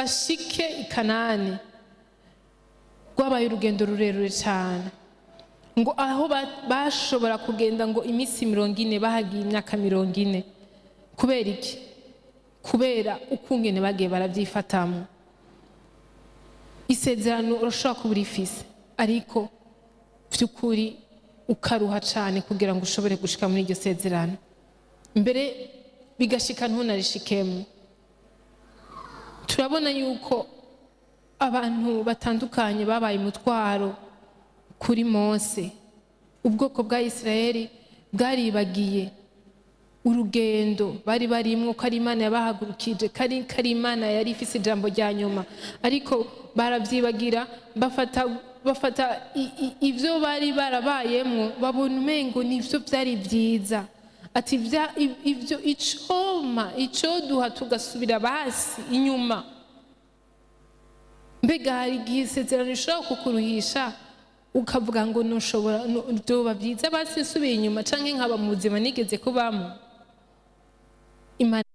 bashike i kanani rwabaye urugendo rurerure cyane ngo aho ba- bashobora kugenda ngo iminsi mirongo ine bahagiye imyaka mirongo ine kubera iki kubera ukungene bagiye barabyifatamo isezerano urashobora kuba urifise ariko by'ukuri ukaruha cyane kugira ngo ushobore gushika muri iryo sezerano mbere bigashika ntunarishikemo turabona yuko abantu batandukanye babaye umutwaro kuri mose ubwoko bwa isirayeli bwaribagiye urugendo bari barimwo ko ari imana yabahagurukije kari kari imana yari ifise ijambo rya nyuma ariko barabyibagira bafata bafata i- i- ivyo bari barabayemwo babona umengo nivyo byari byiza ati "Vya- i- ivyo icoma icoduha tugasubira basi inyuma mbega hari igihe isezerano rishobora kukuruhisha ukavuga ngo nushobora nu- vyoba byiza basi nsubiye inyuma canke nkaba mu buzima nigeze kubamo imana